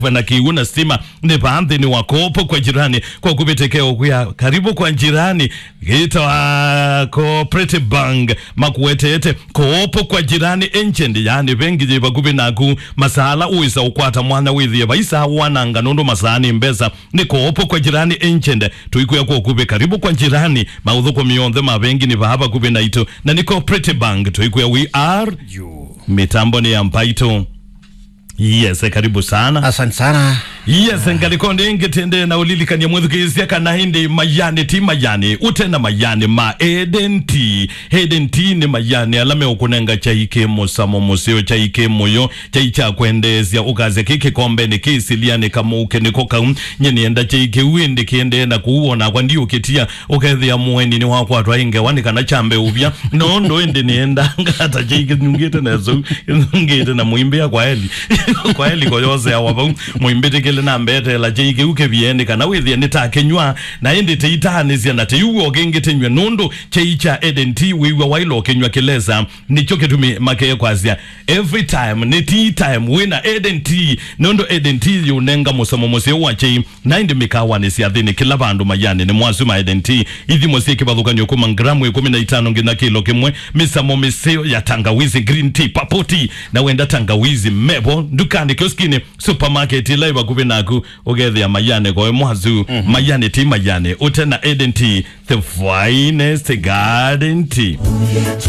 na kiuna stima ni baadhi ni wakopo kwa jirani kwa kupitekea kuya karibu kwa jirani gita wa cooperative bank makuwetete koopo kwa jirani ancient yani bengi je bakubi naku masala uisa ukwata mwana withie baisa wananga nondo masani mbesa ni koopo kwa jirani ancient tuikuya kwa kubi karibu kwa jirani maudhu kwa mionthe mabengi ni bahaba kubi naito na ni cooperative bank tuikuya we are you. mitambo ni ya mpaito yes karibu sana Asante sana. yes ngalikonde ngetende na ulilikania mwethukisia kana hindi mayani ti mayani utena mayani ma eden t eden t ni mayani alame ukunenga chaike musamo musio chaike muyo chai cha kwendezia ukaze kiki kombe ni kisilia ni kamuke ni koka nyenienda chaike windi kiende na kuona kwa ndio kitia ukethia mueni ni wakwa twainge wani kana chambe ubya no ndo ende nienda ngata chaike nyungite na zo ngite na muimbia kwa eli kwa eli koyose awaba muimbite kile na mbete la chaike uke biende kana withia nitakenywa na indi teitanisia na teiuo kengetenywa nundu cheicha eden t wiwa wailo kenywa kileza nicho kitumi make kwazia every time ni tea time wina eden t nundu eden t yunenga musamo musio wa chei na indi mikawa ni siathini kila bandu mayani ni mwasu ma eden t ithi musie kibathukanio kuma gramu ikumi na itano ngina kilo kimwe misamo misio ya tangawizi green tea papo tea na wenda tangawizi mebo dukani kioskini supermarket ila ibakubi naku ugethia mayane koe mwazu mayane ti mayane utena eden tea the finest garden tea